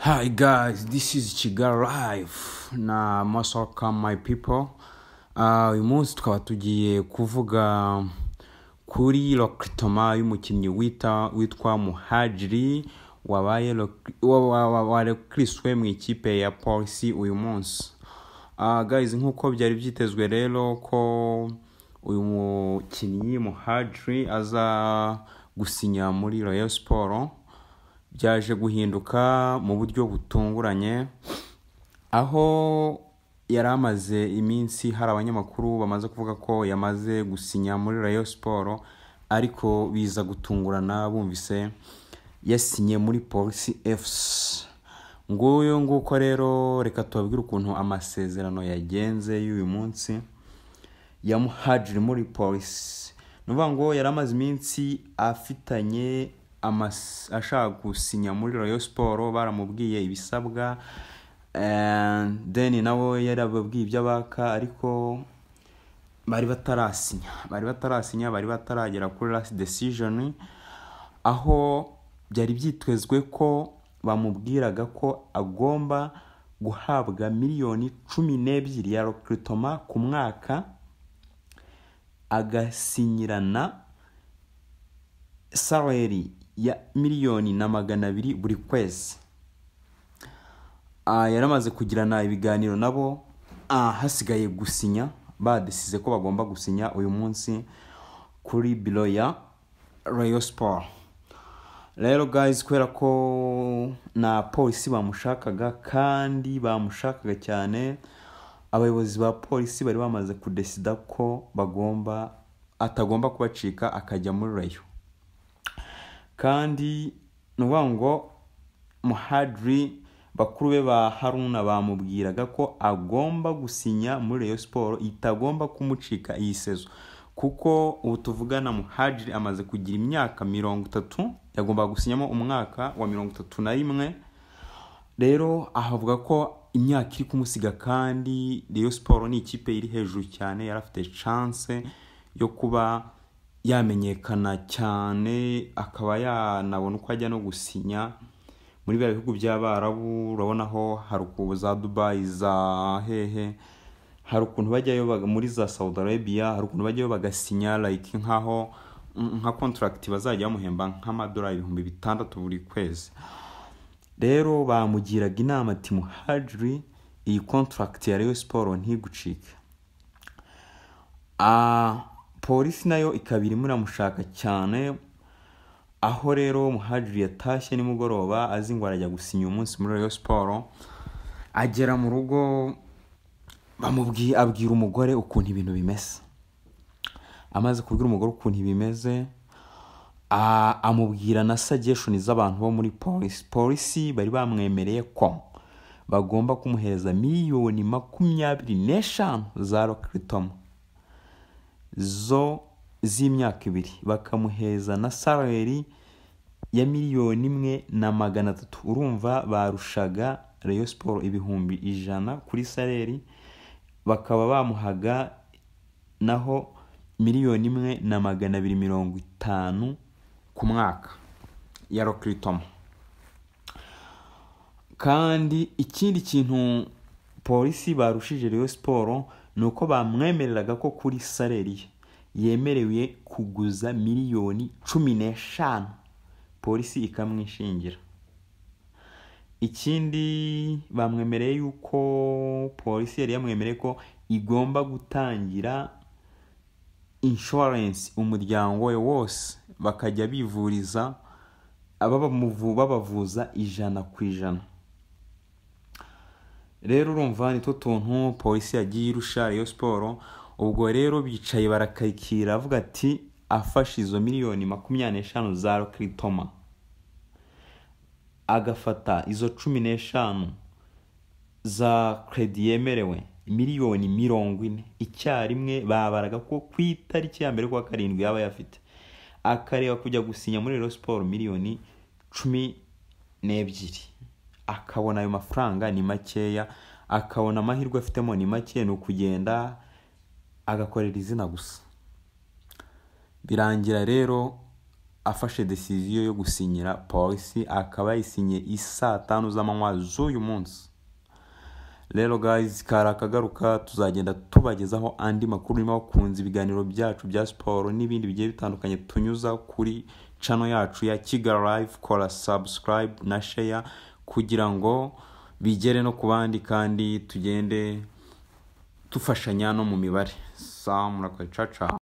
Hi guys, this is Chiga Live na Masoka my people. Ah, uyu munsi tukaba tugiye kuvuga kuri lokritoma y'umukinnyi wita witwa Muhajiri wabaye lok- wa- wa- wa- warekiriswe mu ikipe ya Polisi uyu munsi. Ah, guys nk'uko byari byitezwe rero ko uyu mukinnyi Muhajiri aza gusinya muri Royal Sport byaje guhinduka mu buryo butunguranye aho yari amaze iminsi hari abanyamakuru bamaze kuvuga ko yamaze gusinya muri rayo siporo ariko biza gutungurana bumvise yasinye muri polisi efusi nguyu nguko rero reka tubabwire ukuntu amasezerano yagenze y'uyu munsi yamuhajiri muri polisi ni ukuvuga ngo yari amaze iminsi afitanye amas- ashaka gusinya muri royal siporo baramubwiye ibisabwa eh, then nawe yarababwiye ibyo abaka ariko bari batarasinya bari batarasinya bari bataragera kuri last decision aho byari byitezwe ko bamubwiraga ko agomba guhabwa miliyoni cumi n'ebyiri ya rokritoma ku mwaka agasinyirana saleri ya miliyoni na magana abiri buri kwezi Ah, yaramaze kugirana ibiganiro nabo ah, hasigaye gusinya badisize ko bagomba gusinya uyu munsi kuri biro ya royal sport rero guys kubera ko na polisi bamushakaga kandi bamushakaga cyane abayobozi ba polisi bari bamaze kudesida ko bagomba atagomba kubacika akajya muri rayo kandi ni ukuvuga ngo muhadiri bakuru be ba haruna bamubwiraga ko agomba gusinya muri Rayon siporo itagomba kumucika iyi sezo kuko ubu tuvugana muhadiri amaze kugira imyaka mirongo itatu yagombaga gusinyamo umwaka wa mirongo itatu na rimwe rero ahavuga ko imyaka iri kumusiga kandi Rayon siporo ni ikipe iri hejuru cyane yari afite chance yo kuba yamenyekana cyane akaba yanabona uko ajya no gusinya muri bya bihugu by'abarabu urabona aho hari ukuntu za dubayi za hehe hari ukuntu bajyayo baga- muri za saudi arabia hari ukuntu bajyayo bagasinya like nkaho nka contract bazajya bamuhemba nk'amadolari ibihumbi bitandatu buri kwezi rero bamugiraga inama ati muhajiri iyi contract ya Rayon siporo ntigucike Ah, polisi nayo ikaba irimo iramushaka cyane aho rero muhajiri yatashye nimugoroba azi ngo arajya gusinya uyu munsi muri Rayon siporo agera mu rugo bamubwiye abwira umugore ukuntu ibintu bimeze amaze kubwira umugore ukuntu bimeze a- amubwira na sageshoni z'abantu bo muri polisi polisi bari bamwemereye ko bagomba kumuhereza miliyoni makumyabiri n'eshanu za rokiritomo zo z'imyaka ibiri bakamuheza na saleri ya miliyoni imwe na magana atatu urumva barushaga Rayon siporo ibihumbi ijana kuri saleri bakaba bamuhaga naho miliyoni imwe na magana abiri mirongo itanu ku mwaka ya rokiritomo kandi ikindi kintu polisi barushije Rayon siporo ni uko bamwemereraga ko kuri saleri ye yemerewe kuguza miliyoni cumi n'eshanu polisi ikamwishingira ikindi bamwemereye yuko polisi yari yamwemereye ko igomba gutangira inshuwarensi umuryango we wose bakajya bivuriza ababamuvu- babavuza ijana ku ijana rero urumva ni two tuntu polisi yagiye irusha Rayon siporo ubwo rero bicaye barakayikira avuga ati afashe izo miliyoni makumyabiri n'eshanu za rokiritoma agafata izo cumi n'eshanu za kredi yemerewe miliyoni mirongo ine icyarimwe babaraga ko ku itariki ya mbere kuwa karindwi yaba ayafite akareba kujya gusinya muri Rayon siporo miliyoni cumi n'ebyiri akabona ayo mafaranga ni makeya akabona amahirwe afitemo ni make ni ukugenda agakorera izina gusa birangira rero afashe decision yo gusinyira polisi akaba yayisinye isaa tanu z'amanywa z'uyu munsi rero guys kari akagaruka tuzagenda tubagezaho andi makuru niba wakunze ibiganiro byacu bya siporo n'ibindi bigiye bitandukanye tunyuza kuri cano yacu ya kigali live kora subscribe na share kugira ngo bigere no ku bandi kandi tugende dufashanya no mu mibare saa murakoze caca